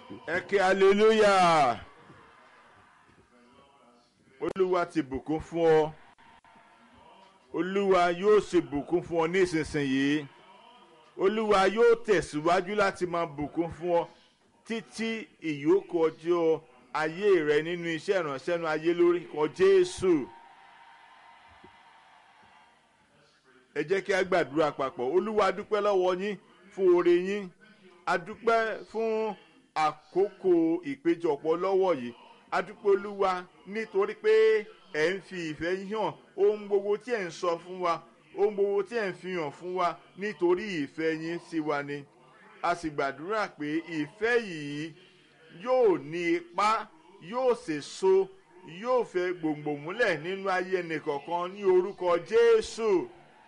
ẹ kí hallelujah olúwa ti bùkún fún ọ olúwa yóò ṣe bùkún fún ọ ní ìsinsìnyí olúwa yóò tẹ̀síwájú láti máa bùkún fún ọ títí ìyókù ọjọ́ ayé rẹ nínú iṣẹ́ ìránṣẹ́ nu ayé lórí kan jésù ẹ jẹ́ kí a gbàdúrà papọ̀ olúwa a dúpẹ́ lọ́wọ́ yín fún oore yín a dúpẹ́ fún àkókò ìpéjọpọ̀ lọ́wọ́ yìí a dúpẹ́ olúwa nítorí pé ẹ̀ ń fi ìfẹ́ yín hàn ohun gbogbo tí ẹ̀ ń sọ fún wa ohun gbogbo tí ẹ̀ ń fi hàn fún wa nítorí ìfẹ́ yín sí wa ni a sì gbàdúrà pé ìfẹ́ yìí yóò ní ipá yóò sèso yóò fẹ́ gbòǹgbò múlẹ̀ nínú ayé ẹnìkọ̀ọ̀kan ní orúkọ jésù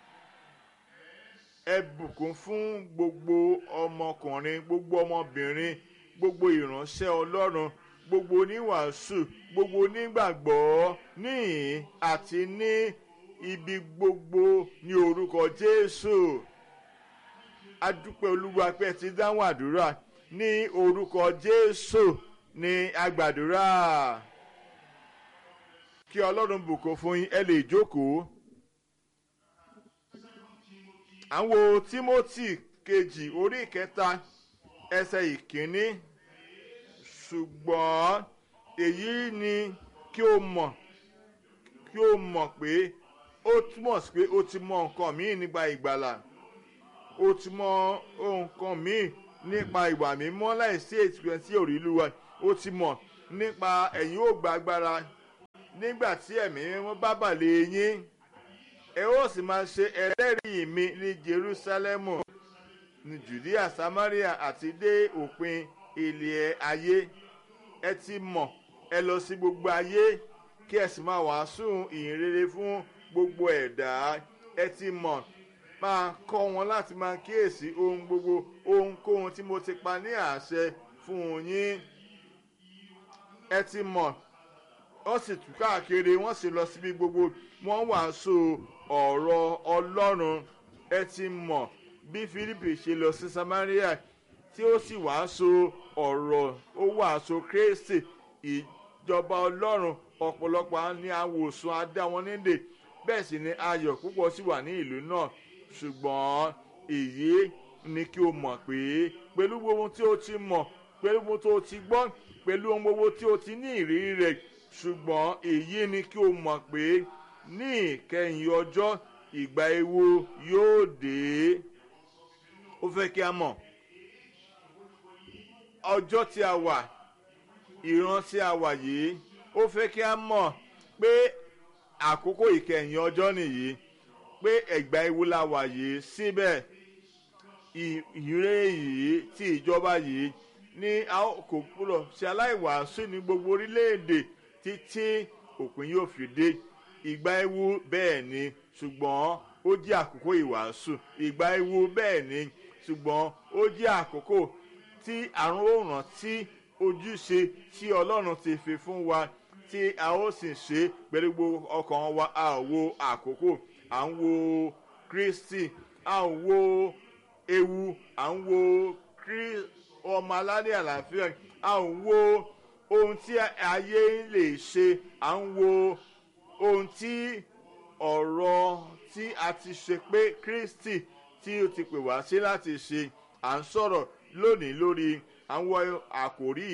ẹ bùkún fún gbogbo ọmọkùnrin gbogbo ọmọbìnrin gbogbo ìránṣẹ́ ọlọ́run gbogbo oníwàásù gbogbo onígbàgbọ́ níhìn àti ní ibi gbogbo ní orúkọ jésù adúpẹ́ olúwa pé ẹ ti dáhùn àdúrà ní orúkọ jésù ní agbàdúrà kí ọlọ́run bùkún fún yín ẹ lè jókòó àwọn timothy kejì orí ìkẹta ẹsẹ̀ ìkíní ṣùgbọ́n èyí ni kí o mọ̀ kí o mọ̀ pé ó túmọ̀ sí pé o ti mọ nǹkan míì nípa ìgbàlà o ti mọ nǹkan míì nípa ìwà mímọ́ láìsí ètùkẹ́ sí òrìlúwa o ti mọ̀ nípa ẹ̀yin ò gba agbára nígbà tí ẹ̀mí wọn bá bàlẹ̀ yín ẹ ó sì máa ṣe ẹlẹ́rìí mi ní jerusalemu ní judea samaria àti dé òpin ilẹ̀ ayé ẹ ti mọ̀ ẹ lọ sí gbogbo ayé kí ẹ sì máa wàásù ìyìn rere fún gbogbo ẹ̀dá ẹ ti mọ̀ máa kọ́ wọn láti máa kíyèsí ohun gbogbo ohunkóhun tí mo ti pa ní àṣẹ fún yín ẹ ti mọ̀ wọ́n sì tú káàkiri wọ́n sì lọ síbi gbogbo wọ́n wàásù ọ̀rọ̀ ọlọ́run ẹ ti mọ̀ bí philip ṣe lọ sí samaria tí ó sì wàásù ọ̀rọ̀ ó wàásù kristi ìjọba ọlọ́run ọ̀pọ̀lọpọ̀ ní àwòsàn adá wọn nídè bẹ́ẹ̀ sì ni ayọ̀ púpọ̀ sì wà ní ìlú náà ṣùgbọ́n èyí ni kí o mọ̀ pé pẹ̀lú gbogbo tí o ti mọ̀ pẹ̀lú gbogbo tí o ti gbọ́ pẹ̀lú ohun gbogbo tí o ti ní ìrírí rẹ̀ ṣùgbọ́n èyí ni kí o mọ̀ pé ní ìkẹyìn ọjọ́ ìgbà ewu yóò dé ó fẹ́ kí a mọ̀ ọjọ́ tí a wà ìran tí a wà yìí ó fẹ́ kí a mọ̀ pé àkókò ìkẹyìn ọjọ́ nìyí pé ẹ̀gbà ewu la wà yìí síbẹ̀ ìrè yìí tí ìjọba yìí ní a kò gbúdọ̀ ṣe aláìwàásù ní gbogbo orílẹ̀-èdè títí òpin yóò fi dé ìgbà ewu bẹ́ẹ̀ ni ṣùgbọ́n ó jẹ́ àkókò ìwàásù ìgbà ewu bẹ́ẹ̀ ni ṣùgbọ́n ó jẹ́ àkókò tí àrùn òràn tí ojúṣe tí ọlọ́run ti fi fún wa tí a ó sì ṣe pẹ̀lú gbogbo ọkàn wa a ò wo àkókò à ń wo kristi a ò wo ewu à ń wo ọmọ aládé àlàáfíà a ò wo ohun tí ayé lè ṣe à ń wo ohun tí ọ̀rọ̀ tí a ti ṣe pé kristi tí ó ti pè wá sí láti ṣe à ń sọ̀rọ̀ lónìí lórí àwọn àkòrí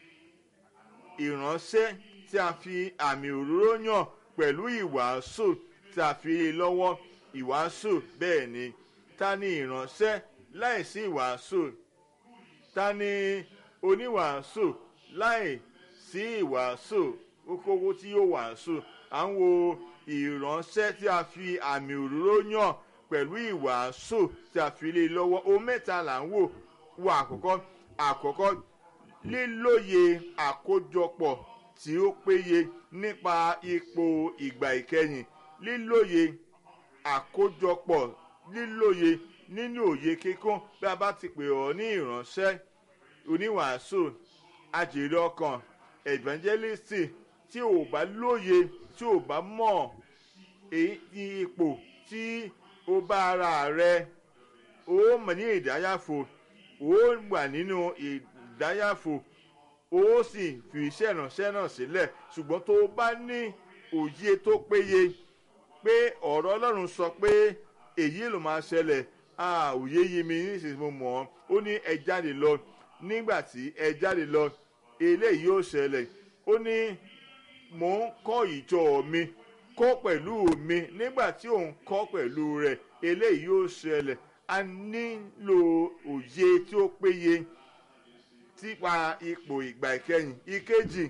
ìránṣẹ́ tí a fi àmì òróró yàn pẹ̀lú ìwàásù tí a fi lọ́wọ́ ìwàásù bẹ́ẹ̀ ni ta ni ìránṣẹ́ láìsí ìwàásù ta ni oníwàásù láìsí ìwàásù okòwò tí yóò wàásù à ń wo ìránṣẹ́ tí a fi àmì òróró yàn pẹ̀lú ìwàásù tí a fi lé lọ́wọ́ ohun mẹ́ta là ń wò wo àkọ́kọ́ àkọ́kọ́ lílóye àkójọpọ̀ tí ó péye nípa ipò ìgbà ìkẹyìn lílóye àkójọpọ̀ lílóye nínú òye kíkún bí a bá ti pè ọ́ ní ìránṣẹ́ oníwàásù àjèrè ọkàn evangelist tí ò bá lóye tí ò bá mọ̀ ipò tí ó bá ara rẹ ó mọ̀ ní ìdáyàfò ó wà nínú ìdáyàfò ó sì fi iṣẹ́ ìránṣẹ́ náà sílẹ̀ ṣùgbọ́n tó o bá ní òye tó péye pé ọ̀rọ̀ ọlọ́run sọ pé èyí ló máa ṣẹlẹ̀ ah òye yé mi nísinsìnyí mo mọ̀ ọ́ ó ní ẹ jáde lọ nígbà tí ẹ jáde lọ eléyìí yóò ṣẹlẹ̀ ó ní mò ń kọ́ ìjọ mi kọ́ pẹ̀lú mi nígbà tí òun kọ́ pẹ̀lú rẹ̀ eléyìí yóò ṣẹlẹ̀ a nílò òye tí ó péye típa ipò ìgbà ìkẹyìn ìkejì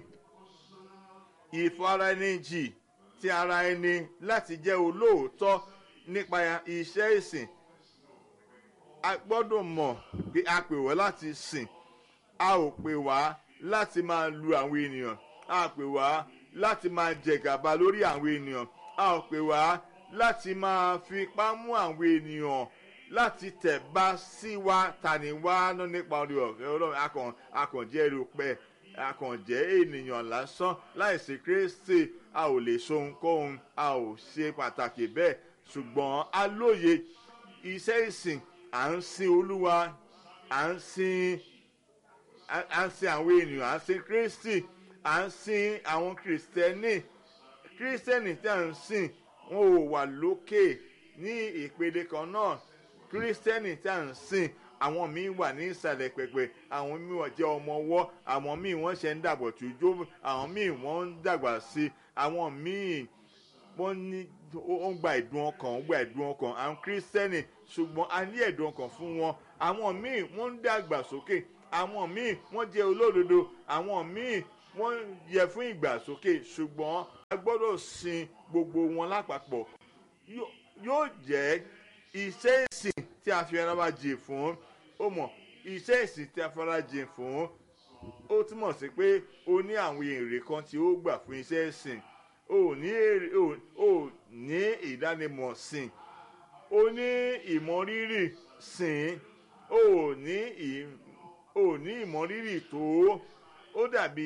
ìfaraẹnijì ti ara ẹni láti jẹ́ olóòótọ́ nípa iṣẹ́ ìsìn a gbọ́dọ̀ mọ̀ pé a pè wá láti sìn a ò pè wá láti máa lu àwọn ènìyàn a pè wá láti máa jẹgàba lórí àwọn ènìyàn a ò pè wá láti máa fipá mú àwọn ènìyàn láti tẹ̀ bá sí wa tani wá ná nípa orí ọ̀fẹ́ ọlọ́run akàn akànjẹ́ erùpẹ̀ akànjẹ́ ènìyàn lásán láìsí kristi a ò lè so ohunkóhun a ò ṣe pàtàkì bẹ́ẹ̀ ṣùgbọ́n a lóye iṣẹ́ ìsìn à ń sin olúwa à ń sin à ń sin àwọn ènìyàn à ń sin kristi à ń sin àwọn kristẹni kristẹni tí à ń sìn wọn ò wà lókè ní ìpele kan náà kristẹni tí à ń sìn àwọn míì wà ní ìsàlẹ̀ pẹ̀pẹ̀ àwọn míì wọ́n jẹ́ ọmọ ọwọ́ àwọn míì wọ́n ṣe ń dàgbà tùjó àwọn míì wọ́n ń dàgbà sí àwọn míì wọ́n ní ó ń gba ìdùn ọkàn ó gba ìdùn ọkàn àwọn kristẹni ṣùgbọ́n a ní ẹ̀dùn ọkàn fún wọn àwọn míì wọ́n ń dàgbà sókè àwọn míì wọ́n jẹ́ olódodo àwọn míì wọ́n yẹ fún ìgbàsókè ṣùgbọ́n a gbọ́dọ̀ sin gbogbo wọn lápapọ̀ yóò jẹ́ iṣẹ́ ìsìn tí a fi ara wa jìn fún ó mọ̀ iṣẹ́ ìsìn tí a fi ara jìn fún ó túmọ̀ sí pé o ní àwọn èrè kan tí ó gbà fún iṣẹ́ ìsìn o ní èrè o ní ìdánimọ̀ sìn o ní ìmọ̀rírì sìn o ní o ní ìmọ̀rírì tó ó dàbí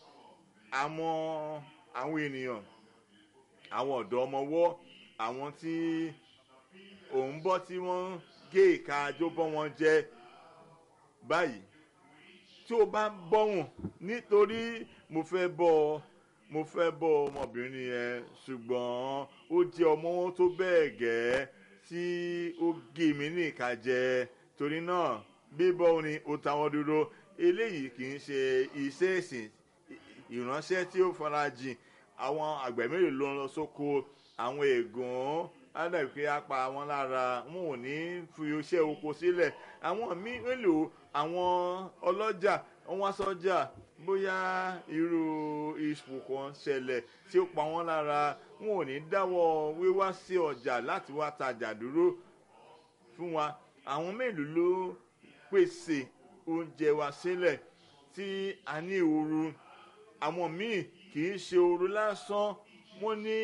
àwọn àwọn ènìyàn àwọn ọ̀dọ́ ọmọwọ́ àwọn tí òun bọ́ tí wọ́n gé ìka ajó bọ́ wọn jẹ báyìí tí o bá bọ́ wọn nítorí mo fẹ́ bọ́ ọ mo fẹ́ bọ́ ọmọbìnrin yẹn ṣùgbọ́n ó jẹ́ ọmọ wọn tó bẹ́ẹ̀ gẹ́ tí ó gé mi ní ìka jẹ torí náà bíbọ́ ni ó táwọn dúró eléyìí kì í ṣe iṣẹ́ ìsìn ìránṣẹ́ tí ó farajìn àwọn àgbẹ̀ mélòó ló ń lọ sóko àwọn ègún ádàbí pé á pa wọn lára wọn ò ní fi iṣẹ́ oko sílẹ̀ àwọn mélòó àwọn ọlọ́jà wọn wá sọ́jà bóyá irú ipò kan ṣẹlẹ̀ tí ó pa wọ́n lára wọn ò ní dáwọ́ wíwá sí ọjà láti wá tajà dúró fún wa àwọn mélòó ló pèsè oúnjẹ wa sílẹ̀ tí a ní ooru àwọn míì kì í ṣe ooru lásán wọ́n ní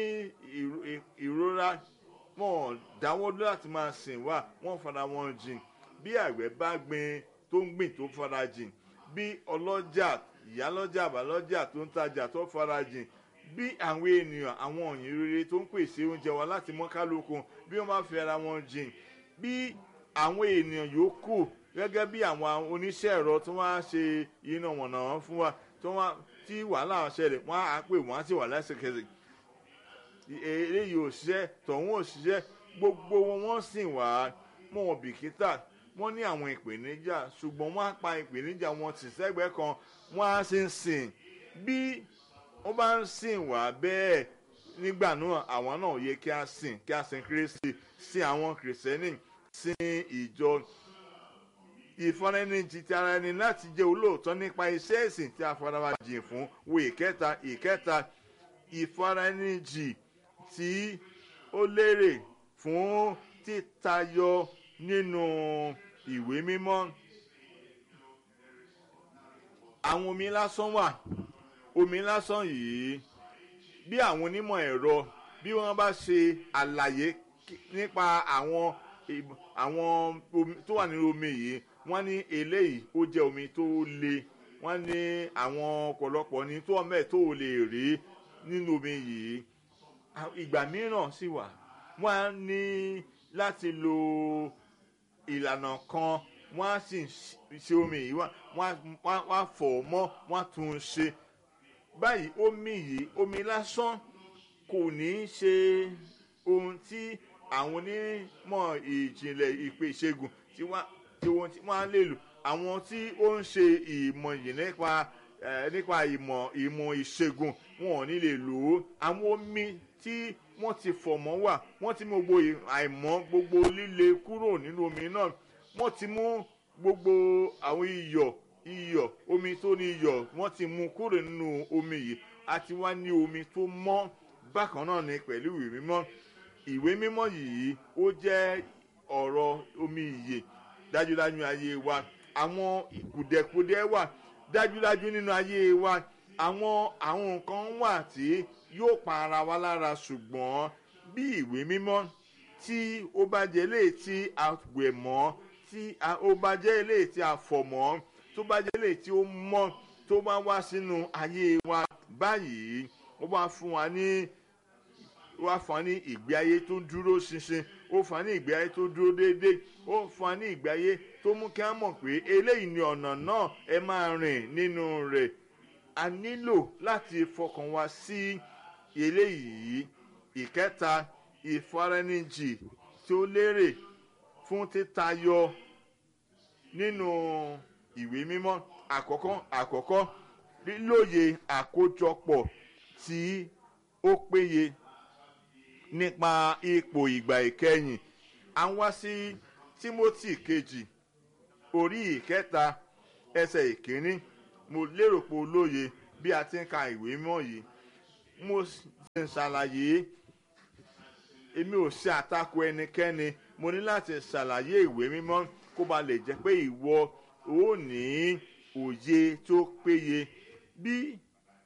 ìrora wọn dáwọ́ dúró láti máa sìn wá wọ́n fara wọn jìn bí àgbẹ̀ bá gbin tó ń gbìn tó fara jìn bí ọlọ́jà ìyálọ́jà àbálọ́jà tó ń tajà tó fara jìn bí àwọn ènìyàn àwọn òyìn rere tó ń pèsè oúnjẹ wa láti mọ́ kálukú bí wọ́n bá fi ara wọn jìn bí àwọn ènìyàn yòókù gẹ́gẹ́ bí àwọn oníṣẹ́ ẹ̀rọ tó wá ṣe iná wọ̀nà fún wa tó wá tí wàhálà ṣẹlẹ̀ wọ́n á pè wọ́n á sì wà lẹ́sẹ̀kẹsẹ̀ eléyìí ò ṣiṣẹ́ tọ̀hún ò ṣiṣẹ́ gbogbo wọn wọ́n sìn wá mọ́ wọn bìkítà wọ́n ní àwọn ìpèníjà ṣùgbọ́n wọ́n á pa ìpèníjà wọn tì sẹ́gbẹ́ kan wọ́n á sì ń sìn bí wọ́n bá ń sìn wá bẹ́ẹ̀ nígbà náà àwọn náà yẹ kí á sìn kí á sìn Kristi sìn àwọn kìrìsìtẹ́nì sìn ìjọ ìfọ́nrẹ́nìjì ti ara ẹni láti jẹ́ olóòótọ́ nípa iṣẹ́ ìsìn tí a fara wa jìn fún wo ìkẹta ìkẹta ìfọ́nrẹ́nìjì tí ó lérè fún títayọ nínú ìwé mímọ́ àwọn omi lásán wà omi lásán yìí bí àwọn onímọ̀ ẹ̀rọ bí wọ́n bá ṣe àlàyé nípa àwọn àwọn omi tó wà nínú omi yìí wọ́n ní eléyìí ó jẹ́ omi tó le wọ́n ní àwọn ọ̀pọ̀lọpọ̀ ní tó ọmọ ẹ̀ tó lè rí nínú omi yìí ìgbà mìíràn sì wà wọ́n á ní láti lo ìlànà kan wọ́n á sì ṣe omi yìí wọ́n á fọ̀ ọ́ mọ́ wọ́n á tún un ṣe báyìí omi yìí omi lásán kò ní í ṣe ohun tí àwọn onímọ̀ ìjìnlẹ̀ ìpè ìṣègùn tí wọ́n á lè lò àwọn tí ó ń ṣe ìmọ̀ yìí nípa nípa ìmọ̀ ìmọ̀ ìṣègùn wọn ò ní lè lò ó àwọn omi tí wọ́n ti fọ̀ mọ́ wà wọ́n ti mú gbogbo àìmọ́ gbogbo líle kúrò nínú omi náà wọ́n ti mú gbogbo àwọn iyọ̀ iyọ̀ omi tó ní iyọ̀ wọ́n ti mú kúrò nínú omi yìí àti wá ní omi tó mọ́ bákan náà ni pẹ̀lú ìwé mímọ́ ìwé mímọ́ yìí ó jẹ́ ọ̀rọ̀ omi ìyè dájúdájú ayé wa àwọn kùdẹ̀kùdẹ̀ wà dájúdájú nínú ayé wa àwọn àwọn nǹkan wà tí yóò pa ara wa lára ṣùgbọ́n bí ìwé mímọ́ tí ó bá jẹ́ lè tí a wẹ̀ mọ́ tí ó bá jẹ́ lè tí a fọ̀ mọ́ tó bá jẹ́ lè tí ó mọ́ tó bá wá sínú ayé wa báyìí ó wá fún wa ní wá fún wa ní ìgbé ayé tó dúró ṣinṣin ó fún wa ní ìgbé ayé tó dúró déédéé ó fún wa ní ìgbé ayé tó mú kí á mọ̀ pé eléyìí ni ọ̀nà náà ẹ máa rìn nínú rẹ̀ a nílò láti fọkàn wa sí eléyìí ìkẹta ìfaraẹnijì tó lérè fún títayọ nínú ìwé mímọ́ àkọ́kọ́ àkọ́kọ́ lílòye àkójọpọ̀ tí ó péye nípa ipò ìgbà ìkẹyìn à ń wá sí timothy kejì orí ìkẹta ẹsẹ̀ ìkíní mo lérò pé olóye bí a ti ń ka ìwé mọ́ yìí mo sì ń ṣàlàyé èmi ò ṣe àtakò ẹnikẹ́ni mo ní láti ṣàlàyé ìwé mímọ́ kó ba lè jẹ́ pé ìwọ ò ní òye tó péye bí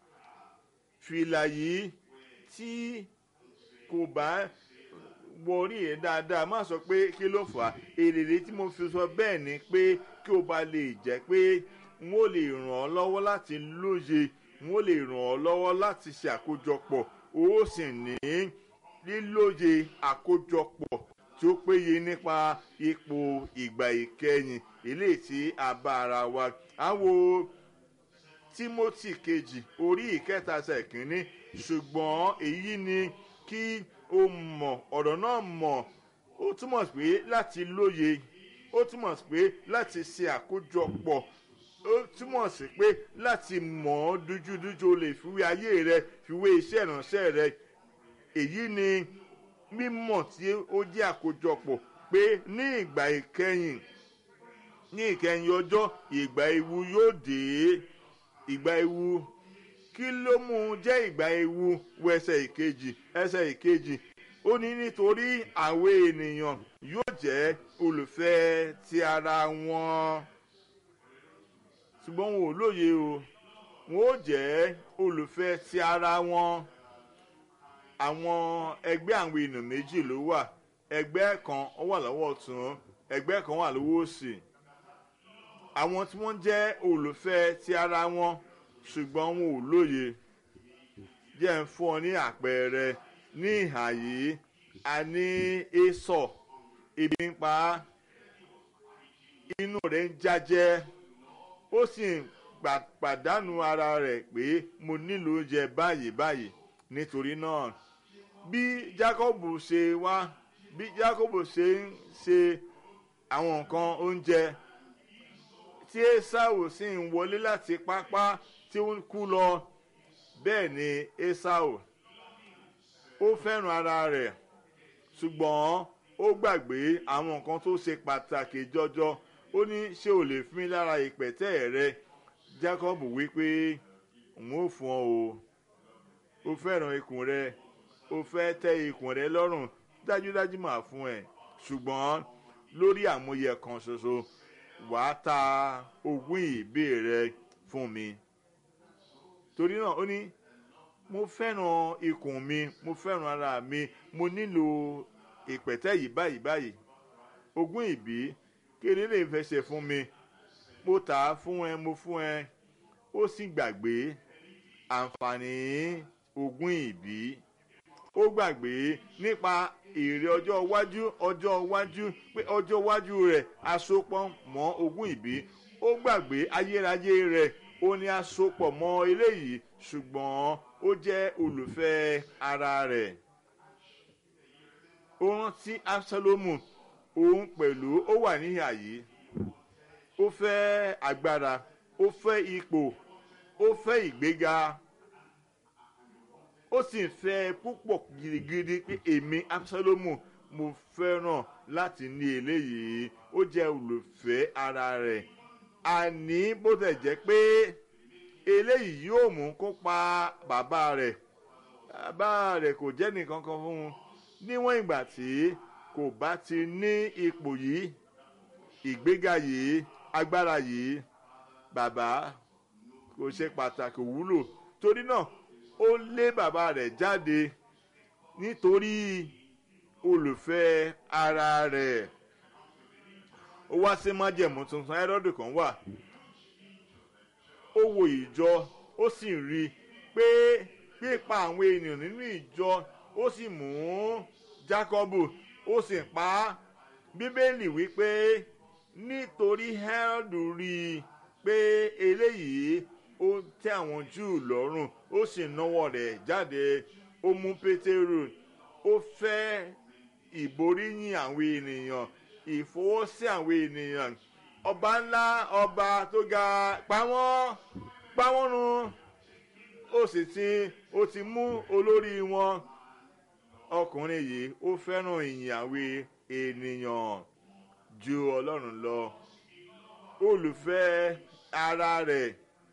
fìlà yìí tí kò bá wọrí ẹ dáadáa má sọ pé kí ló fà á èrèrè tí mo fi sọ bẹ́ẹ̀ ni pé kí o bá lè jẹ́ pé n ó lè ràn ọ́ lọ́wọ́ láti lóye n ó lè ràn ọ́ lọ́wọ́ láti ṣe àkójọpọ̀ o ó sì ní lílóye àkójọpọ̀ tí ó péye nípa ipò ìgbà ìkẹyìn eléyìí tí a bá ara wa á wo timothy kejì orí ìkẹta ṣe kínní ṣùgbọ́n èyí ni kí o mọ̀ ọ̀rọ̀ náà mọ̀ ó túmọ̀ sí pé láti lóye ó túmọ̀ sí pé láti ṣe àkójọpọ̀ ó túmọ̀ sí pé láti mọ̀ ọ́ dújúdújú o lè fiwé ayé rẹ fiwé iṣẹ́ ìránṣẹ́ rẹ èyí ni mímọ̀ tí ó jẹ́ àkójọpọ̀ pé ní ìgbà ìkẹyìn ní ìkẹyìn ọjọ́ ìgbà ewu yóò dé ìgbà ewu kí ló mú un jẹ́ ìgbà ewu wo ẹsẹ̀ ìkejì ẹsẹ̀ ìkejì ó ní nítorí àwọn ènìyàn yóò jẹ́ olùfẹ́ ti ara wọn ṣùgbọ́n wọn ò lóye o wọn ó jẹ́ olùfẹ́ ti ara wọn àwọn ẹgbẹ́ àwọn èèyàn méjì ló wà ẹgbẹ́ kan ó wà lọ́wọ́ ọ̀tún ẹgbẹ́ kan wà lọ́wọ́ òsì àwọn tí wọ́n jẹ́ olùfẹ́ ti ara wọn ṣùgbọ́n wọn ò lóye jẹ́ ń fún ọ ní àpẹẹrẹ ní ìhà yìí a ní èso ebi ń pa á inú rẹ̀ ń jájẹ́ ó sì ń pàdánù ara rẹ̀ pé mo nílò oúnjẹ báyìí báyìí nítorí náà bí Jákọ́bù ṣe wá bí Jákọ́bù ṣe ń ṣe àwọn nǹkan oúnjẹ tí Ésáù sì ń wọlé láti pápá tí ó ń kú lọ bẹ́ẹ̀ ni Ésáù ó fẹ́ràn ara rẹ̀ ṣùgbọ́n ó gbàgbé àwọn nǹkan tó ṣe pàtàkì jọjọ ó ní ṣé o lè fún mi lára ìpẹ̀tẹ́ rẹ Jacob wí pé òun ò fún ọ o ó fẹ́ràn ikùn rẹ ó fẹ́ tẹ́ ikùn rẹ lọ́rùn dájúdájú máa fún ẹ ṣùgbọ́n lórí àmúyẹ kan ṣoṣo wàá ta ogún ìbí rẹ fún mi torí náà ó ní mo fẹ́ràn ikùn mi mo fẹ́ràn ara mi mo nílò ìpẹ̀tẹ́ yìí báyìí báyìí ogún ìbí kéde lè fẹsẹ̀ fún mi mo tà á fún ẹ mo fún ẹ ó sì gbàgbé àǹfààní ogún ìbí ó gbàgbé nípa èrè ọjọ́ iwájú ọjọ́ iwájú pé ọjọ́ iwájú rẹ̀ asopọ̀ mọ́ ogún ìbí ó gbàgbé ayérayé rẹ̀ ó ní asopọ̀ mọ́ eléyìí ṣùgbọ́n ó jẹ́ olùfẹ́ ara rẹ̀ ó rántí absalomu òun pẹ̀lú ó wà níhà yìí ó fẹ́ agbára ó fẹ́ ipò ó fẹ́ ìgbéga ó sì ń fẹ́ púpọ̀ gidigidi pé èmi absalomu mo fẹ́ràn láti ní eléyìí ó jẹ́ olùfẹ́ ara rẹ̀ àní bó tẹ̀ jẹ́ pé eléyìí yóò mú kó pa bàbá rẹ̀ bàbá rẹ̀ kò jẹ́ nìkan kan fún un níwọ̀n ìgbà tí kò bá ti ní ipò yìí ìgbéga yìí agbára yìí bàbá kò ṣe pàtàkì wúlò torí náà ó lé bàbá rẹ̀ jáde nítorí olùfẹ́ ara rẹ̀ ó wá sí májẹ̀mú tuntun ẹ́rọ́dù kan wà ó wo ìjọ ó sì rí i pé pípa àwọn ènìyàn nínú ìjọ ó sì mú jákọ́bù ó sì pa á bíbélì wípé nítorí hẹ́rọ́dù rí i pé eléyìí ó tẹ́ àwọn júù lọ́rùn ó sì náwó rẹ̀ jáde ó mú pétérù ó fẹ́ ìboríyìn àwọn ènìyàn ìfọwọ́sí àwọn ènìyàn ọba ńlá ọba tó ga pa wọ́n pa wọ́n run ó sì ti ó ti mú olórí wọn ọkùnrin yìí ó fẹ́ràn ìyìn àwọn ènìyàn ju ọlọ́run lọ olùfẹ́ ara rẹ̀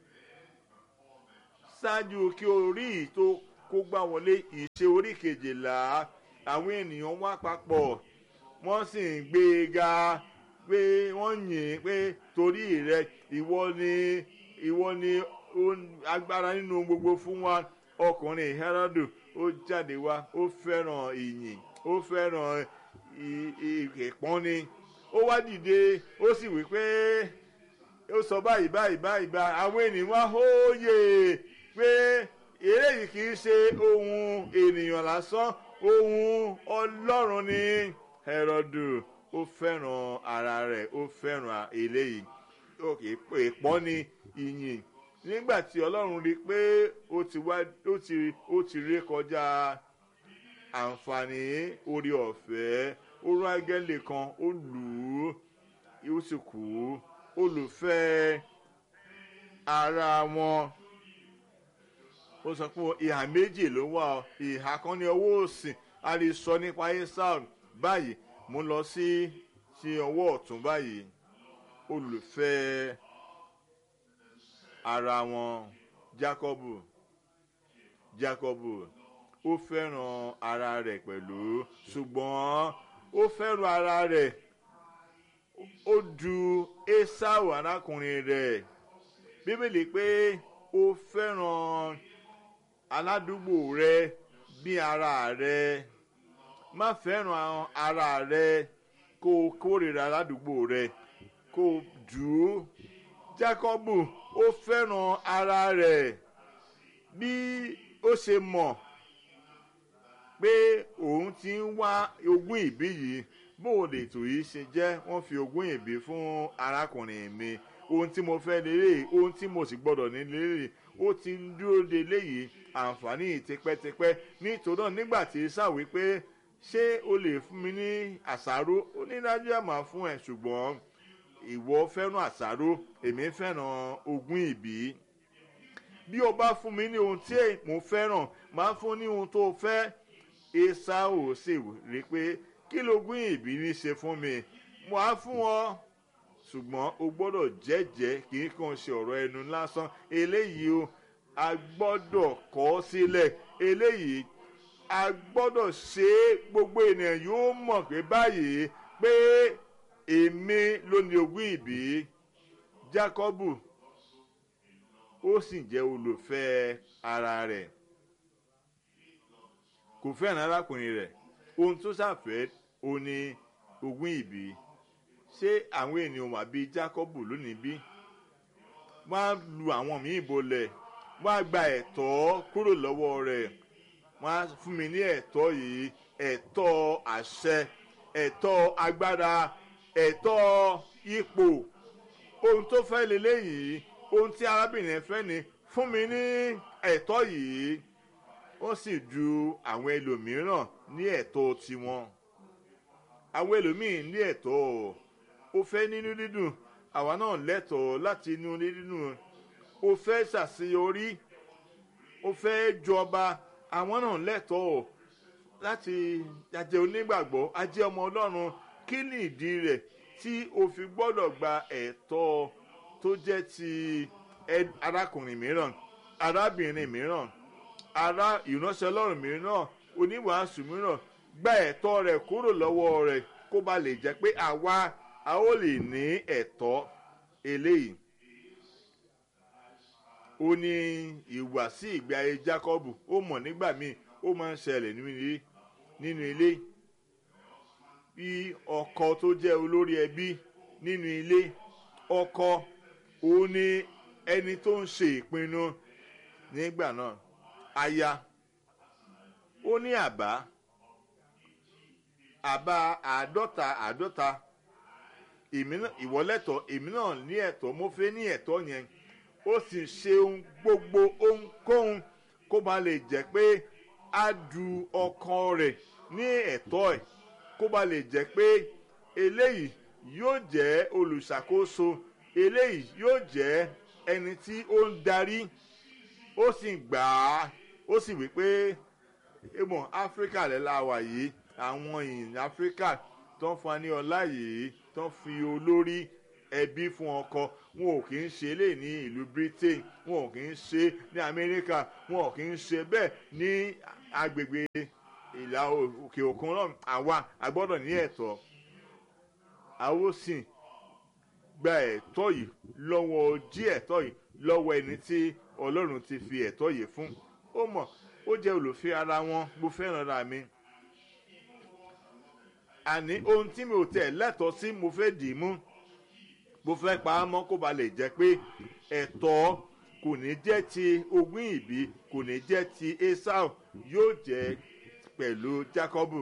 ṣáájú kí orí tó kó gbá wọlé ìṣe orí kejìlá àwọn ènìyàn wá papọ̀ wọ́n sì ń gbé e ga pé wọ́n yìn pé torí rẹ ìwọ ni ìwọ ni agbára nínú gbogbo fún wa ọkùnrin Hẹ́rọ́dù ó jáde wá ó fẹ́ràn ìyìn ó fẹ́ràn ìpọ́nni ó wá dìde ó sì wí pé ó sọ báyìí báyìí báyìí bá àwọn ènìyàn wá hóye pé eléyìí kì í ṣe ohun ènìyàn lásán ohun ọlọ́run ni Hẹ́rọ́dù ó fẹ́ràn ara rẹ̀ ó fẹ́ràn eléyìí ìpọ́nni ìyìn nígbà tí ọlọ́run rí i pé ó ti wá ó ti ó ti ré kọjá àǹfààní orí ọ̀fẹ́ ó rán áńgẹ́lì kan ó lù ú ó sì kú olùfẹ́ ara wọn ó sọ pé ìhà méjì ló wà ìhà kan ní ọwọ́ òsì a lè sọ nípa esau báyìí mo lọ sí sí ọwọ́ ọ̀tún báyìí olùfẹ́ ara wọn Jákọ́bù Jákọ́bù ó fẹ́ràn ara rẹ̀ pẹ̀lú ṣùgbọ́n ó fẹ́ràn ara rẹ̀ ó du Esau arákùnrin rẹ̀ bíbélì pé ó fẹ́ràn aládùúgbò rẹ̀ bí ara rẹ̀ má fẹ́ràn ara rẹ̀ kó o kórìíra aládùúgbò rẹ̀ kó o dù ú Jákọ́bù ó fẹ́ràn ara rẹ̀ bí ó ṣe mọ̀ pé òun ti ń wá ogún ìbí yìí bóun lè tò yìí ṣe jẹ́ wọ́n fi ogún ìbí fún arákùnrin mi ohun tí mo fẹ́ lélẹ̀ ohun tí mo sì gbọ́dọ̀ ní lélẹ̀ ó ti ń dúró de léyìí àǹfààní tipẹ́tipẹ́ nítorí náà nígbà tí sáwí pé ṣé o lè fún mi ní àṣàrò ó ní dájú ẹ̀ máa fún ẹ ṣùgbọ́n ìwọ fẹ́ràn àṣàrò èmi fẹ́ràn ogún ìbí bí o bá fún mi ní ohun tí mo fẹ́ràn máa fún ní ohun tó fẹ́ Ésáù sì rí pé kí lógún ìbí ní ṣe fún mi mo á fún ọ ṣùgbọ́n o gbọ́dọ̀ jẹ́jẹ́ kì í kàn ṣe ọ̀rọ̀ ẹnu lásán eléyìí o a gbọ́dọ̀ kọ́ sílẹ̀ eléyìí a gbọ́dọ̀ ṣe é gbogbo ènìyàn yóò mọ̀ pé báyìí pé èmi ló ní ogún ìbí Jákọ́bù ó sì jẹ́ olùfẹ́ ara rẹ̀ kò fẹ́ràn arákùnrin rẹ̀ ohun tó ṣàfẹ́ ó ní ogún ìbí ṣé àwọn ènìyàn wà bíi Jákọ́bù lónìí bí wọ́n á lu àwọn míì bolẹ̀ wọ́n á gba ẹ̀tọ́ kúrò lọ́wọ́ rẹ̀ wọ́n á fún mi ní ẹ̀tọ́ yìí ẹ̀tọ́ àṣẹ ẹ̀tọ́ agbára ẹ̀tọ́ ipò ohun tó fẹ́ leléyìí ohun tí arábìnrin fẹ́ ni fún mi ní ẹ̀tọ́ yìí ó sì ju àwọn ẹlòmíràn ní ẹ̀tọ́ tiwọn àwọn ẹlòmíín ní ẹ̀tọ́ ó fẹ́ nínú dídùn àwa náà lẹ́tọ̀ọ́ láti inú dídùn ó fẹ́ ṣàṣeyọrí ó fẹ́ jọba àwọn náà lẹ́tọ̀ọ́ láti ajẹ́ onígbàgbọ́ ajẹ́ ọmọ ọlọ́run kí ni ìdí rẹ̀ tí o fi gbọ́dọ̀ gba ẹ̀tọ́ tó jẹ́ ti arákùnrin mìíràn arábìnrin mìíràn ará ìránṣẹ́ ọlọ́run mìíràn oníwàásù mìíràn gba ẹ̀tọ́ rẹ̀ kúrò lọ́wọ́ rẹ̀ kó ba lè jẹ́ pé àwa a ó lè ní ẹ̀tọ́ eléyìí ó ní ìwàsí ìgbé ayé Jákọ́bù ó mọ̀ nígbà míì ó máa ń ṣẹlẹ̀ nínú ilé bí ọkọ tó jẹ́ olórí ẹbí nínú ilé ọkọ òun ni ẹni tó ń ṣe ìpinnu nígbà náà aya ó ní àbá àbá àádọ́ta àádọ́ta ìwọ lẹ́tọ̀ọ́ èmi náà ní ẹ̀tọ́ mo fẹ́ ní ẹ̀tọ́ yẹn ó sì ṣe ohun gbogbo ohunkóhun kó ba lè jẹ́ pé á du ọkàn rẹ̀ ní ẹ̀tọ́ ẹ̀ kó ba lè jẹ́ pé eléyìí yóò jẹ́ olùṣàkóso eléyìí yóò jẹ́ ẹni tí ó ń darí ó sì gbà á ó sì wí pé ìmọ̀ áfíríkà lẹ́la wà yìí àwọn ìyìn áfíríkà tó ń fani ọlá yìí tó ń fi olórí ẹbí fún ọkọ wọn ò kì í ṣe lè ní ìlú Britain wọn ò kì í ṣe ní Amẹ́ríkà wọn ò kì í ṣe bẹ́ẹ̀ ní agbègbè ìlà òkè òkun náà àwa a gbọ́dọ̀ ní ẹ̀tọ́ a ó sì gba ẹ̀tọ́ yìí lọ́wọ́ jí ẹ̀tọ́ yìí lọ́wọ́ ẹni tí Ọlọ́run ti fi ẹ̀tọ́ yìí fún ó mọ̀ ó jẹ́ olùfẹ́ ara wọn mo fẹ́ràn ara mi àní ohun tí mi ò tẹ̀ lẹ́tọ̀ọ́ sí mo fẹ́ dì í mú mo fẹ́ pa á mọ́ kó ba lè jẹ́ pé ẹ̀tọ́ kò ní jẹ́ ti ogún ìbí kò ní jẹ́ ti Esau yóò jẹ́ pẹ̀lú Jákọ́bù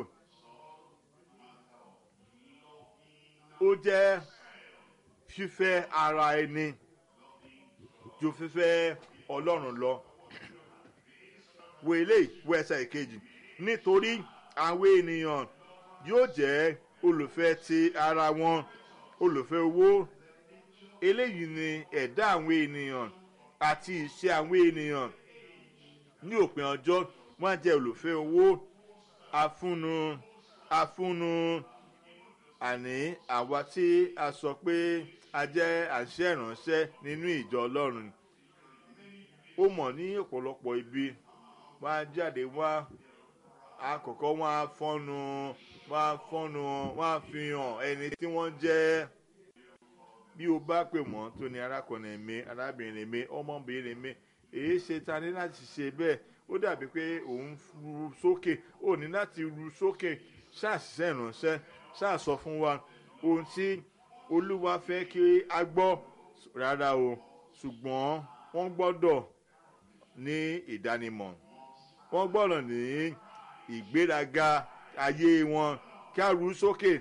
ó jẹ́ fífẹ́ ara ẹni ju fífẹ́ Ọlọ́run lọ wo eléyìí wo ẹsẹ̀ ìkejì nítorí àwọn ènìyàn yóò jẹ́ olùfẹ́ ti ara wọn olùfẹ́ owó eléyìí ni ẹ̀dá àwọn ènìyàn àti ìṣe àwọn ènìyàn ní òpin ọjọ́ wọ́n á jẹ́ olùfẹ́ owó afúnnu afúnnu àní àwa tí a sọ pé a jẹ́ àṣẹ ìránṣẹ́ nínú ìjọ Ọlọ́run ó mọ̀ ní ọ̀pọ̀lọpọ̀ ibi wọ́n á jáde wá àkọ́kọ́ wọ́n á fọ́nu wọ́n á fọ́nu wọ́n á fi hàn ẹni tí wọ́n jẹ́ bí o bá pè wọ́n tó ní arákùnrin mi arábìnrin mi ọmọbìnrin mi èyí ṣe ta ní láti ṣe bẹ́ẹ̀ ó dàbí pé òun ru sókè ó ní láti ru sókè ṣàṣìṣe ìránṣẹ́ ṣàṣọ fún wa ohun tí olúwa fẹ́ kí a gbọ́ rárá o ṣùgbọ́n wọ́n gbọ́dọ̀ ní ìdánimọ̀ wọ́n gbọ́dọ̀ ní ìgbéraga ayé wọn kí a ru sókè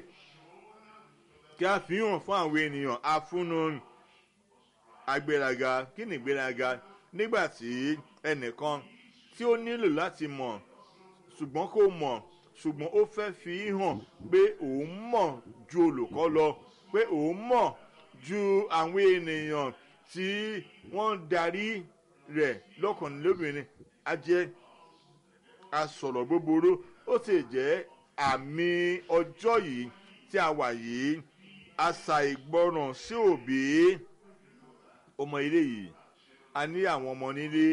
kí a fi hàn fún àwọn ènìyàn afúnnu agbéraga kí ni ìgbéraga nígbà tí ẹnìkan tí ó nílò láti mọ̀ ṣùgbọ́n kò mọ̀ ṣùgbọ́n ó fẹ́ fi hàn pé òun mọ̀ ju olùkọ́ lọ pé òun mọ̀ ju àwọn ènìyàn tí wọ́n ń darí rẹ̀ lọ́kùnrin lóbìnrin á jẹ́ asọ̀rọ̀ búburú ó sì jẹ́ àmì ọjọ́ yìí tí a wà yìí àṣà ìgbọràn sí òbí ọmọ ilé yìí a ní àwọn ọmọ nílé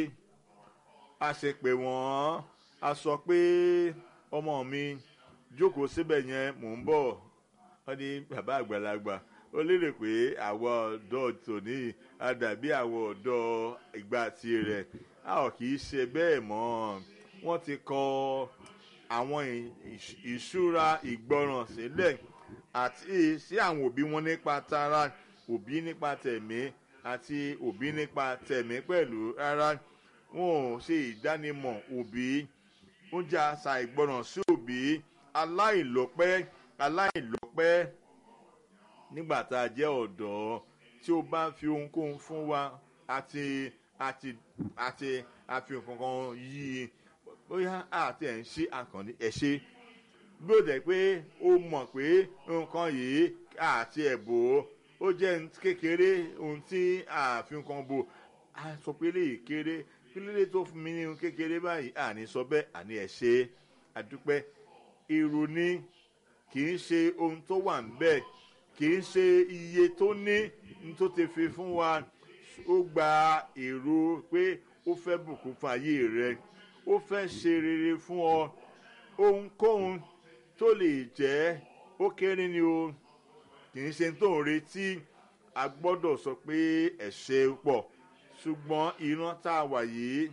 a ṣe pé wọ́n a sọ pé ọmọ mi jókòó síbẹ̀ yẹn mò ń bọ̀ wọ́n ní bàbá àgbàlagbà ó lérò pé àwọn ọ̀dọ́ tòní a dàbí àwọn ọ̀dọ́ ìgbà tirẹ̀ a ò kì í ṣe bẹ́ẹ̀ mọ́ wọ́n ti kọ àwọn ìṣúra ìgbọràn sílẹ̀ àti sí àwọn òbí wọn nípa tara òbí nípa tẹ̀mí àti òbí nípa tẹ̀mí pẹ̀lú rárá wọn ò ṣe ìdánimọ̀ òbí ó jẹ́ àṣà ìgbọràn sí òbí aláìlọ́pẹ́ aláìlọ́pẹ́ nígbà tá a jẹ́ ọ̀dọ́ tí ó bá fi ohunkóhun fún wa àti àti àti àfi nǹkankan yí i bóyá àti ẹ̀ ń ṣe àkànní ẹ̀ ṣe bí ó dẹ̀ pé ó mọ̀ pé nǹkan yìí àti ẹ̀bò ó jẹ́ kékeré ohun tí àfihàn kan bò á sọ pé lè kéré kílódé tó fún mi ní ohun kékeré báyìí àní sọ bẹ́ẹ̀ àní ẹ̀ ṣe àdúpẹ́ èrò ni kì í ṣe ohun tó wà níbẹ̀ kì í ṣe iye tó ní ní tó ti fi fún wa ó gba èrò pé ó fẹ́ bùkún fún ayé rẹ ó fẹ́ ṣe rere fún ọ ohunkóhun tó lè jẹ́ ó kéré ni o kì í ṣe tó ń retí a gbọ́dọ̀ sọ pé ẹ̀ṣẹ̀ pọ̀ ṣùgbọ́n ìran tá a wà yìí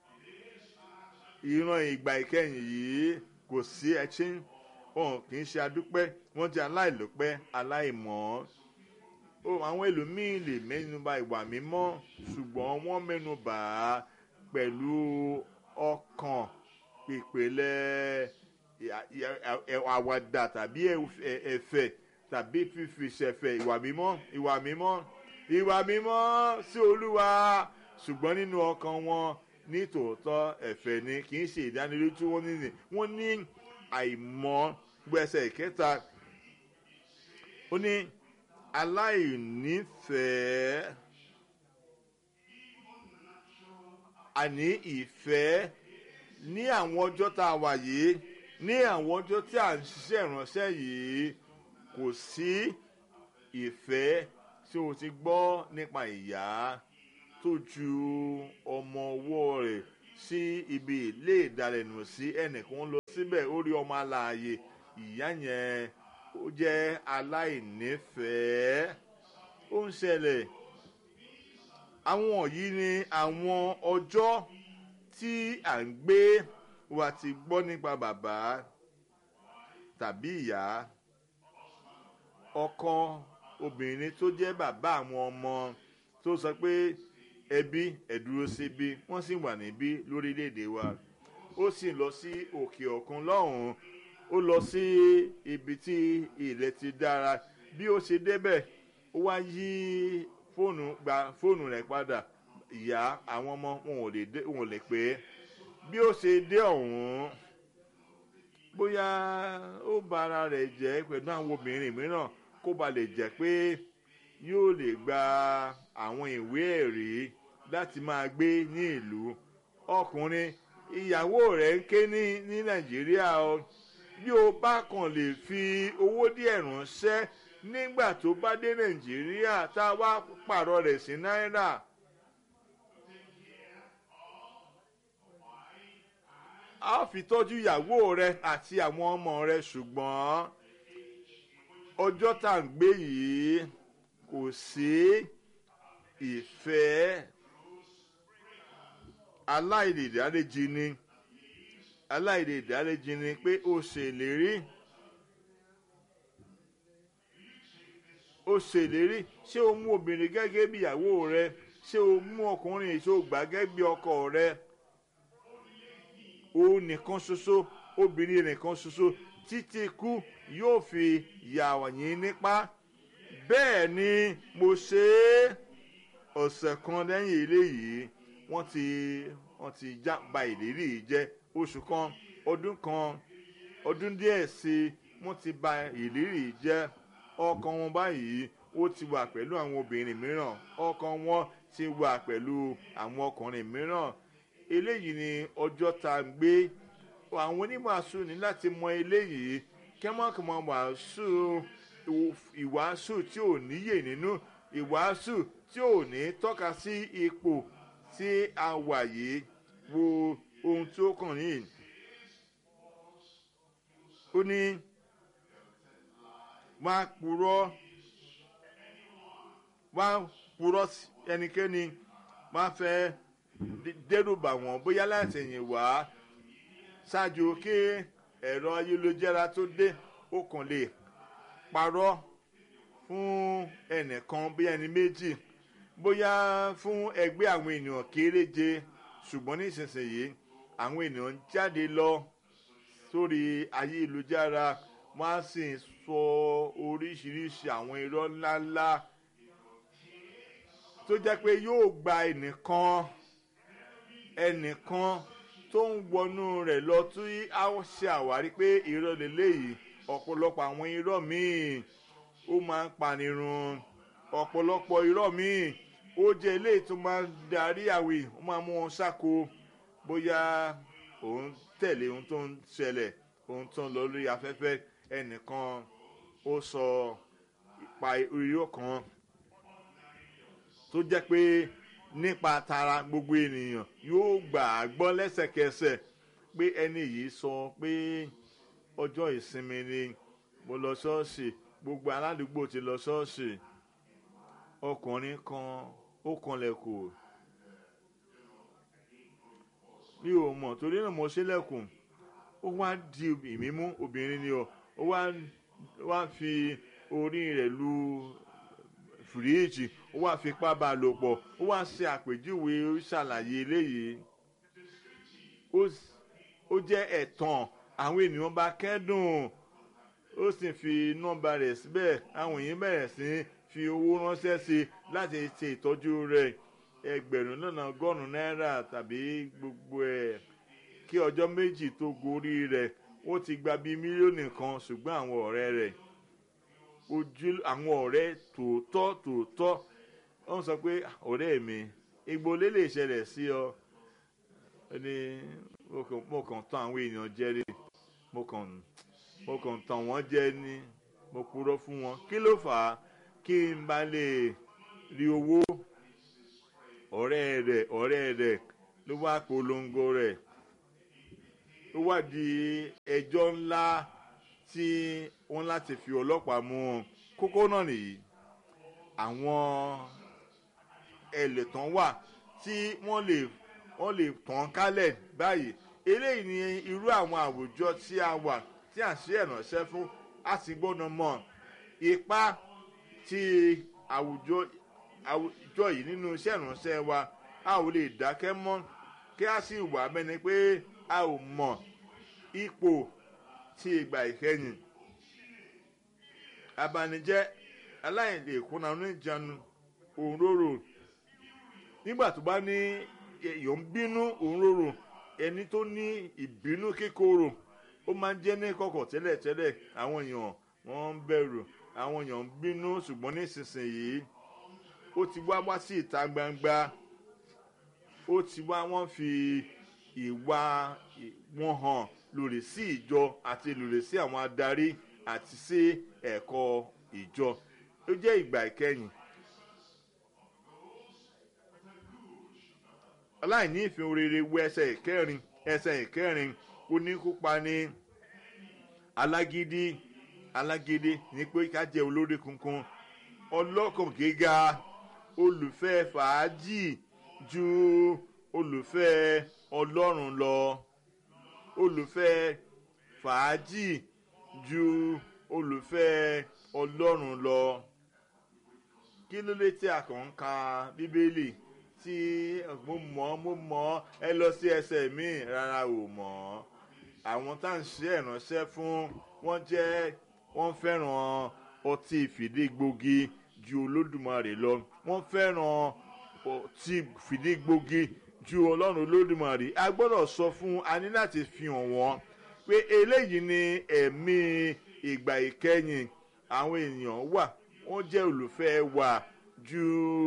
ìran ìgbà ìkẹyìn yìí kò sí ẹtí wọn kì í ṣe adúpẹ́ wọ́n jẹ́ aláìlọ́pẹ́ aláìmọ́ àwọn ẹlòmíín lè mẹ́nuba ìwà mímọ́ ṣùgbọ́n wọ́n mẹ́nuba pẹ̀lú ọkàn ìpìlẹ̀ àwàdà tàbí ẹ̀fẹ̀ tàbí fífi ṣẹ̀fẹ̀ ìwà mímọ́ ìwà mímọ́ ìwà mímọ́ sí olúwa ṣùgbọ́n nínú ọkàn wọn ní tòótọ́ ẹ̀fẹ̀ ni kì í ṣe ìdánilójú wọn nínú wọn ní àìmọ́ gbẹ̀sẹ̀ ìkẹta ó ní aláìnífẹ̀ẹ́ àní ìfẹ́ ní àwọn ọjọ́ tá a wà yìí ní àwọn ọjọ́ tí à ń ṣiṣẹ́ ìránṣẹ́ yìí kò sí ìfẹ́ tí o ti gbọ́ nípa ìyá tó ju ọmọ ọwọ́ rẹ̀ sí ibi ilé ìdalẹ̀nù sí ẹnìkan lọ síbẹ̀ ó rí ọmọ alààyè ìyá yẹn ó jẹ́ aláìnífẹ̀ẹ́ ó ń ṣẹlẹ̀ àwọn yìí ni àwọn ọjọ́ tí à ń gbé wa ti gbọ́ nípa bàbá tàbí ìyá ọkọ obìnrin tó jẹ́ bàbá àwọn ọmọ tó sọ pé ẹbí ẹ̀dúró síbí wọ́n sì wà níbí lórílẹ̀‐èdè wa ó sì lọ sí òkè òkun lọ́hùn-ún ó lọ sí ibi tí ilẹ̀ ti dára bí ó ṣe débẹ̀ ó wá yí fóònù gba fóònù rẹ̀ padà ìyá àwọn ọmọ wọn ò lè dé wọn ò lè pè é bí ó ṣe dé ọ̀hún bóyá ó ba ara rẹ̀ jẹ́ pẹ̀lú àwọn obìnrin mìíràn kó ba lè jẹ́ pé yóò lè gba àwọn ìwé ẹ̀rí láti máa gbé ní ìlú ọkùnrin ìyàwó rẹ̀ ń ké ní ní nàìjíríà o bí o bá kàn lè fi owó díẹ̀ ránṣẹ́ nígbà tó bá dé nàìjíríà tá a wá pààrọ̀ rẹ̀ sí náírà. a ó fi tọ́jú ìyàwó rẹ àti àwọn ọmọ rẹ ṣùgbọ́n ọjọ́ tá à ń gbé yìí kò sí ìfẹ́ aláìlèdáréjì ni aláìlèdáréjì ni pé ó ṣèlérí ó ṣèlérí ṣé o mú obìnrin gẹ́gẹ́ bí ìyàwó rẹ ṣé o mú ọkùnrin ṣé o gbà gẹ́gẹ́ bí ọkọ rẹ òun nìkan ṣoṣo obìnrin nìkan ṣoṣo títí ikú yóò fi yà yín nípa bẹ́ẹ̀ ni mo ṣe é ọ̀sẹ̀ kan lẹ́yìn eléyìí wọ́n ti wọ́n ti já ba ìlérí yìí jẹ́ oṣù kan ọdún kan ọdún díẹ̀ sí i wọ́n ti ba ìlérí yìí jẹ́ ọkàn wọn báyìí ó ti wà pẹ̀lú àwọn obìnrin mìíràn ọkàn wọn ti wà pẹ̀lú àwọn ọkùnrin mìíràn eléyìí ni ọjọ́ tá a gbé àwọn oníwàásù ní láti mọ eléyìí kẹ́mọ́kẹ́mọ́ wàásù ìwàásù tí ò níyè nínú ìwàásù tí ò ní tọ́ka sí ipò tí a wà yìí wo ohun tí ó kàn yìí ó ní wá purọ́ wá purọ́ ẹnikẹ́ni wá fẹ́ dẹ́rùbà wọ́n bóyá láti ẹ̀yìn wá ṣáájú kí ẹ̀rọ ayélujára tó dé ó kàn lè parọ́ fún ẹnìkan bí ẹni méjì bóyá fún ẹgbẹ́ àwọn ènìyàn kéréje ṣùgbọ́n nísinsìnyí àwọn ènìyàn ń jáde lọ sórí ayélujára wọ́n á sì sọ oríṣiríṣi àwọn irọ́ ńláńlá tó jẹ́ pé yóò gba ẹnìkan ẹnìkan tó ń wọnú rẹ̀ lọ tí a ṣe àwárí pé irọ́ lélẹ́yìí ọ̀pọ̀lọpọ̀ àwọn irọ́ míì ó máa ń panirun ọ̀pọ̀lọpọ̀ irọ́ míì ó jẹ́ eléyìí tó máa ń darí àwìn ó máa mú wọn ṣáko bóyá òun tẹ̀lé ohun tó ń ṣẹlẹ̀ ohun tó ń lọ lórí afẹ́fẹ́ ẹnìkan ó sọ ipa irọ́ kan tó jẹ́ pé nípa tara gbogbo ènìyàn yóò gbà á gbọ́ lẹ́sẹ̀kẹsẹ̀ pé ẹni yìí sọ pé ọjọ́ ìsinmi ni mo lọ ṣọ́ọ̀ṣì gbogbo aládùúgbò ti lọ ṣọ́ọ̀ṣì ọkùnrin kan ó kanlẹ̀kùn mi ò mọ̀ torí náà mo ṣílẹ̀kùn ó wá di ìmímú obìnrin ni ọ ó wá wá fi orí rẹ̀ lu fìríìjì ó wá fipá bá a lò pọ̀ ó wá ṣe àpèjúwe ó ṣàlàyé eléyìí ó jẹ́ ẹ̀tàn àwọn ènìyàn bá kẹ́dùn ó sì fi nọ́mbà rẹ̀ síbẹ̀ àwọn èèyàn bẹ̀rẹ̀ sí fi owó ránṣẹ́ sí i láti ṣe ìtọ́jú rẹ̀ ẹgbẹ̀rún lọ́nà ọgọ́rùn-ún náírà tàbí gbogbo ẹ̀ kí ọjọ́ méjì tó gorí rẹ̀ ó ti gba bíi mílíọ̀nù kan ṣùgbọ́n àwọn ọ̀rẹ́ rẹ̀ ojú àwọn ọ̀rẹ́ tòótọ́ tòótọ́ wọ́n sọ pé ọ̀rẹ́ mi igbó lè lè ṣẹlẹ̀ sí ọ ní mo kàn tán àwọn èèyàn jẹ rí mo kàn mo kàn tán wọ́n jẹ ní mo purọ́ fún wọn kí ló fà á kí n bá lè rí owó ọ̀rẹ́ rẹ̀ ọ̀rẹ́ rẹ̀ ló wá polongo rẹ̀ ó wá di ẹjọ́ ńlá tí wọ́n láti fi ọlọ́pàá mú un kókó náà nìyí àwọn ẹlẹ́tàn wà tí wọ́n lè wọ́n lè tàn kálẹ̀ báyìí eléyìí ni irú àwọn àwùjọ tí a wà tí à ń ṣe ìrànṣẹ́ fún a sì gbọ́dọ̀ mọ ipa tí àwùjọ àwùjọ yìí nínú iṣẹ́ ìrànṣẹ́ wa a ò lè dákẹ́ mọ́ kí a sì wà bẹ́ni pé a ò mọ̀ ipò tí ìgbà ìkẹyìn abanijẹ́ aláìlè kúnna oníjànú òǹrorò nígbà tó bá ní èèyàn ń bínú òǹrorò ẹni tó ní ìbínú kíkorò ó máa ń jẹ́ ní kọ̀kọ̀ tẹ́lẹ̀tẹ́lẹ̀ àwọn èèyàn wọ́n ń bẹ̀rù àwọn èèyàn ń bínú ṣùgbọ́n nísinsìnyí ó ti wá wá sí ìta gbangba ó ti wá wọ́n fi ìwà wọn hàn lòdì sí ìjọ àti lòdì sí àwọn adarí àti sí ẹ̀kọ́ ìjọ ó jẹ́ ìgbà ìkẹyìn. aláìní ìfihàn rere wo ẹsẹ̀ ìkẹrin ẹsẹ̀ ìkẹrin oníkópa ní alágídí alágídí ní pé ká jẹ́ olórí kunkun ọlọ́kàn gíga olùfẹ́ fàájì ju olùfẹ́ ọlọ́run lọ olùfẹ́ fàájì ju olùfẹ́ ọlọ́run lọ kí ló dé tí a kàn ń ka bíbélì tí mo mọ̀ mo mọ̀ ẹ lọ sí ẹsẹ̀ mi rárá ò mọ̀ àwọn tá à ń ṣe ìránṣẹ́ fún wọ́n jẹ́ wọ́n fẹ́ràn ọtí fìdígbògi ju olódùmarè lọ wọ́n fẹ́ràn ọtí fìdígbògi ju ọlọ́run olódùmarè a gbọ́dọ̀ sọ fún a ní láti fi hàn wọ́n pé eléyìí ni ẹ̀mí ìgbà ìkẹyìn àwọn èèyàn wà wọ́n jẹ́ olùfẹ́ wa ju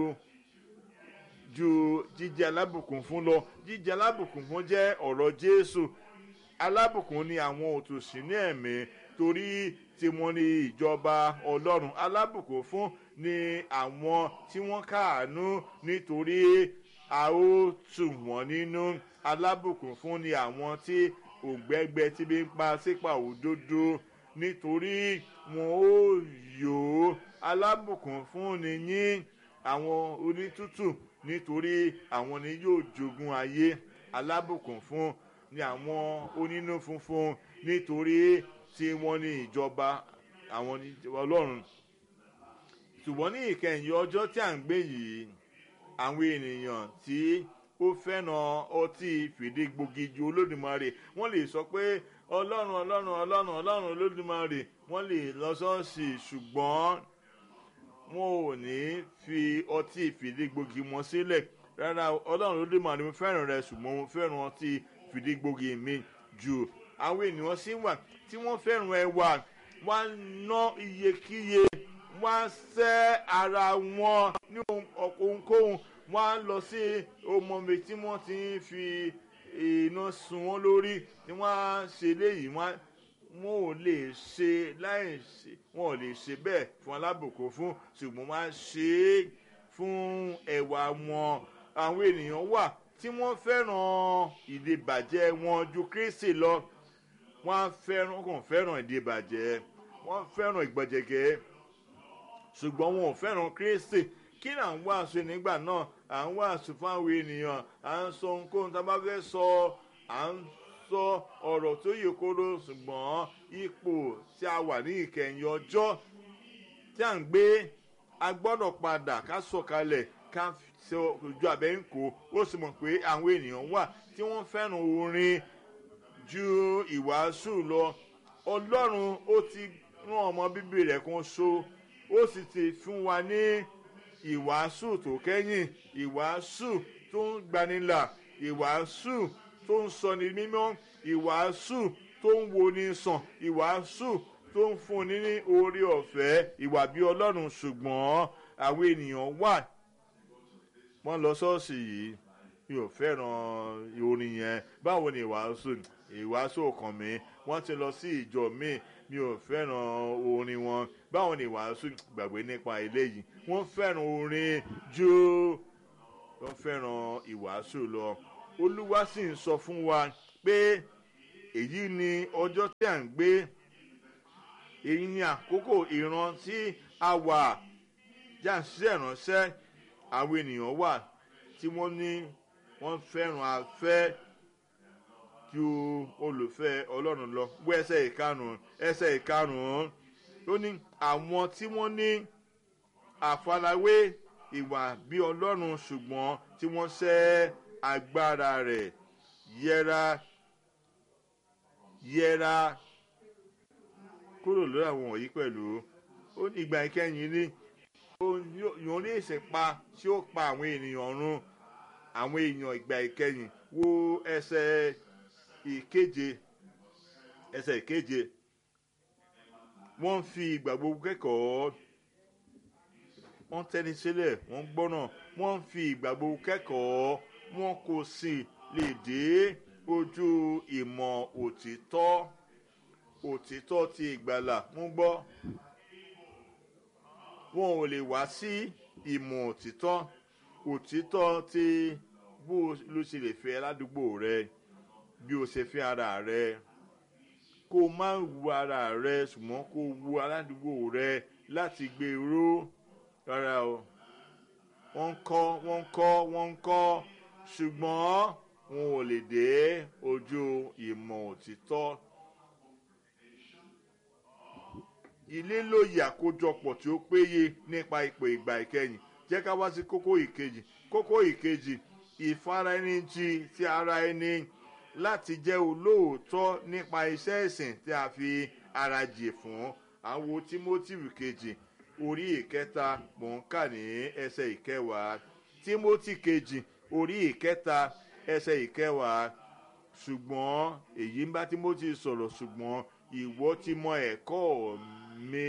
ju jíjẹ alábùkún fún lọ jíjẹ alábùkún fún jẹ́ ọ̀rọ̀ jésù alábùkún ni àwọn òtòṣì ní ẹ̀mí torí tí wọ́n ní ìjọba ọlọ́run alábùkún fún ni àwọn tí wọ́n káàánú nítorí a ó tù wọ́n nínú alábùkún fún ni àwọn tí ògbẹ́gbẹ́ tí bí ń pa sípà òdodo nítorí wọn ó yò ó alábùkún fún ni yín àwọn onítútù nítorí àwọn ni yóò jogún ayé alábùkún fún ni àwọn onínú funfun nítorí tí wọ́n ní ìjọba àwọn ọlọ́run ṣùgbọ́n ní ìkẹyìn ọjọ́ tí à ń gbé yìí àwọn ènìyàn tí ó fẹ́ràn ọtí fìdígbògi ju olódùmarè wọ́n lè sọ pé ọlọ́run ọlọ́run ọlọ́run ọlọ́run olódùmarè wọ́n lè lọ ṣọ́ọ̀ṣì ṣùgbọ́n wọn ò ní fi ọtí fìdígbògi wọn sílẹ̀ rárá ọlọ́run olódùmarè mo fẹ́ràn rẹ ṣùgbọ́n mo fẹ́ràn ọtí fìdígbògi mi ju àwọn ènìyàn sí wà tí wọ́n fẹ́ràn ẹwà wọ́n á ná iyekíye wọ́n á sẹ́ ara wọn ní ohunkóhun wọ́n á lọ sí ọmọọmọ tí wọ́n ti ń fi iná sun wọn lórí tí wọ́n á ṣe léyìí wọ́n ò lè ṣe láì ṣe wọn ò lè ṣe bẹ́ẹ̀ fún alábòkó fún ṣùgbọ́n wọ́n á ṣe é fún ẹwà wọn àwọn ènìyàn wà tí wọ́n fẹ́ràn ìdìbàjẹ́ wọn ju Kristi lọ wọ́n á fẹ́ràn kàn fẹ́ràn ìdìbàjẹ́ wọ́n fẹ́ràn ìgbọ̀jẹ̀gẹ́ ṣùgbọ́n wọn ò fẹ́ràn Kristi kí là ń wàásù nígbà náà à ń wàásù fáwọn ènìyàn à ń sọ ohunkóhun tá a bá fẹ́ sọ à ń sọ ọ̀rọ̀ tó yẹ kóró ṣùgbọ́n ipò tí a wà ní ìkẹyìn ọjọ́ tí à ń gbé a gbọ́dọ̀ padà ká sọ̀kalẹ̀ ká sọ ojú abẹ́ ń kó ó sì mọ̀ pé àwọn ènìyàn wà tí wọ́n fẹ́ràn orin ju ìwàásù lọ ọlọ́run ó ti rán ọmọ bíbí rẹ̀ kan so ó sì ti fún wa ní ìwàásù tó kẹ́yìn ìwàásù tó ń gbanilà ìwàásù tó ń sọni mímọ́ ìwàásù tó ń woni sàn ìwàásù tó ń fúnni ní oore ọ̀fẹ́ ìwà bí ọlọ́run ṣùgbọ́n àwọn ènìyàn wà wọ́n lọ ṣọ́ọ̀ṣì yìí mi ò fẹ́ràn orin yẹn báwo ni ìwàásù ìwàásù ọkàn mi wọ́n ti lọ sí ìjọ mi mi ò fẹ́ràn orin wọn báwo ni ìwàásù gbàgbé nípa eléyìí wọ́n fẹ́ràn orin ju wọ́n fẹ́ràn ìwàásù lọ olúwa sì ń sọ fún wa pé èyí ni ọjọ́ tí à ń gbé èyí ni àkókò ìran tí a wà jáǹsíṣẹ́ ìránṣẹ́ àwọn ènìyàn wà tí wọ́n ní wọ́n fẹ́ràn afẹ́ ju olùfẹ́ ọlọ́run lọ wọ ẹsẹ̀ ìkarùn-ún ẹsẹ̀ ìkarùn-ún ó ní àwọn tí wọ́n ní àfarawé ìwà bí ọlọ́run ṣùgbọ́n tí wọ́n sẹ́ agbára rẹ̀ yẹra yẹra kúrò lórí àwọn wọ̀nyí pẹ̀lú ó ní ìgbà ìkẹyìn ní yòó ní ìsèpa tí ó pa àwọn ènìyàn run àwọn èèyàn ìgbà ìkẹyìn wo ẹsẹ̀ ìkeje ẹsẹ̀ ìkeje wọ́n fi ìgbà gbogbo kẹ́kọ̀ọ́ wọ́n tẹ́ni sílẹ̀ wọ́n gbọ́nà wọ́n fi ìgbà gbogbo kẹ́kọ̀ọ́ wọn kò sì lè dé ojú ìmọ̀ òtítọ́ òtítọ́ ti ìgbàlà mú gbọ́ wọn ò lè wá sí ìmọ̀ òtítọ́ òtítọ́ ti bó ló ṣe lè fẹ́ ládùúgbò rẹ bí o ṣe fẹ́ ara rẹ kó o má wu ara rẹ ṣùgbọ́n kó o wu aládùúgbò rẹ láti gbé ró rárá o wọ́n ń kọ́ wọ́n ń kọ́ wọ́n ń kọ́ ṣùgbọ́n wọn ò lè dé ojú ìmọ̀ òtítọ́. ilé lóye àkójọpọ̀ tí ó péye nípa ipò ìgbà ìkẹyìn jẹ́ ká wá sí kókó ìkejì kókó ìkejì ìfaraẹnijì ti ara ẹni láti jẹ́ olóòótọ́ nípa iṣẹ́ ìsìn tí a fi ara jì fún àwọn timothy kejì orí ìkẹta mò ń kà ní ẹsẹ̀ ìkẹwàá timothy kejì orí ìkẹta ẹsẹ̀ ìkẹwàá ṣùgbọ́n èyí ń bá timothy sọ̀rọ̀ ṣùgbọ́n ìwọ ti mọ ẹ̀kọ́ mi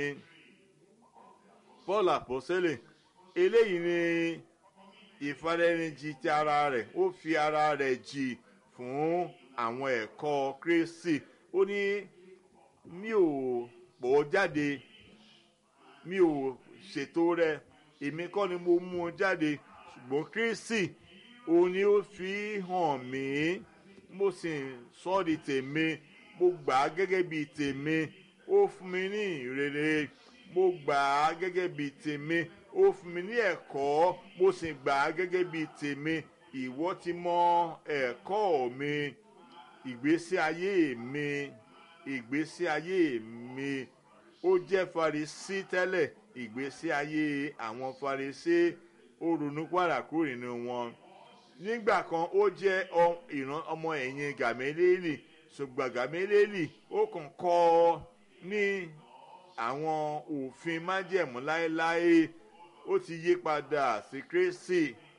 paul àpọ́sẹ́lẹ̀ eléyìí ni ìfaraẹnijì ti ara rẹ̀ ó fi ara rẹ̀ jì fún àwọn ẹ̀kọ́ kristi ó ní mi ò pọ̀ jáde mi ò ṣètò rẹ̀ èmi kọ́ ni mo mú un jáde ṣùgbọ́n kristi òun ni ó fi hàn mí mo sì sọ ọ́ di tèmi mo gbà á gẹ́gẹ́ bí tèmi ó fún mi ní ìrere mo gbà á gẹ́gẹ́ bí tèmi ó fún mi ní ẹ̀kọ́ mo sì gbà á gẹ́gẹ́ bí tèmi ìwọ ti mọ ẹ̀kọ́ mi ìgbésí ayé mi ìgbésí ayé mi ó jẹ́ farisí tẹ́lẹ̀ ìgbésí ayé àwọn farisí ó ronú padà kúrò nínú wọn nígbà kan ó jẹ́ ọ- ìran ọmọ ẹ̀yìn gàmélélì ṣùgbọ́n gàmélélì ó kàn kọ́ ọ ní àwọn òfin májẹ̀mú láéláé ó ti yí padà sí kérésì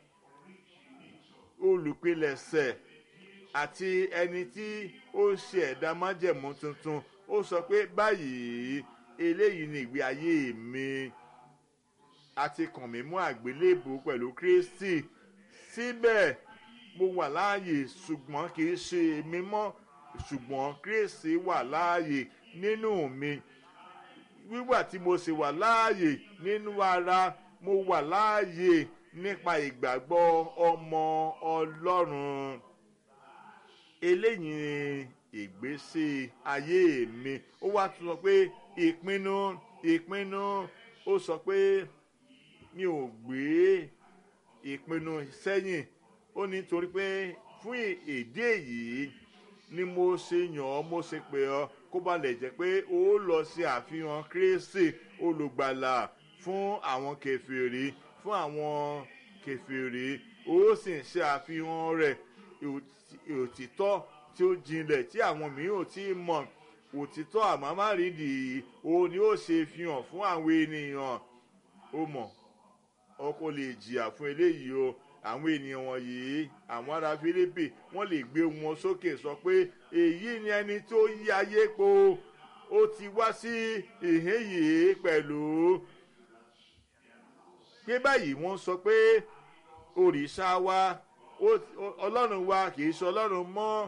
olùpilẹ̀ṣẹ̀ àti ẹni tí ó ṣe ẹ̀dá májẹ̀mú tuntun ó sọ pé báyìí eléyìí ni ìgbé ayé mi àti kàn mí mú àgbélébù pẹ̀lú kristi síbẹ̀ mo wà láàyè ṣùgbọ́n kì í ṣe èmi mọ́ ṣùgbọ́n kristi wà láàyè nínú mi wíwà tí mo sì wà láàyè nínú ara mo wà láàyè nípa ìgbàgbọ́ ọmọ ọlọ́run eléyìí ni ìgbésí ayé mi ó wá tún sọ pé ìpinnu ìpinnu ó sọ pé mi ò gbé ìpinnu sẹ́yìn ó ní torí pé fún ìdí èyí ni mo ṣe yàn ọ́ mo ṣe pè ọ́ kó ba lè jẹ́ pé ó lọ sí àfihàn kristi olùgbàlà fún àwọn kẹfìrí fún àwọn kẹfìrí ó sì ń ṣe àfihàn rẹ̀ òtítọ́ tí ó jinlẹ̀ tí àwọn mìíràn ò tí ì mọ̀ òtítọ́ àmọ́márìndì òun ni ó ṣe fihàn fún àwọn ènìyàn ó mọ̀ ọkọ lè jìyà fún eléyìí o àwọn ènìyàn wọ̀nyí àwọn ará fílípì wọ́n lè gbé wọn sókè sọ pé èyí ni ẹni tó yí ayé po ó ti wá sí ìhín yìí pẹ̀lú pé báyìí wọ́n sọ pé òrìṣà wa ọlọ́run wa kì í ṣe ọlọ́run mọ́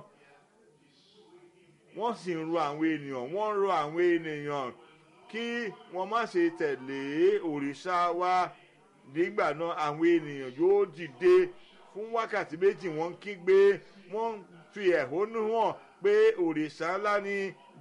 wọ́n sì ń ro àwọn ènìyàn wọ́n ń ro àwọn ènìyàn kí wọ́n má ṣe tẹ̀lé òrìṣà wa nígbà náà àwọn ènìyàn yóò dìde fún wákàtí méjì wọ́n kígbe wọ́n fi ẹ̀hónú hàn pé òrìṣà ńlá ni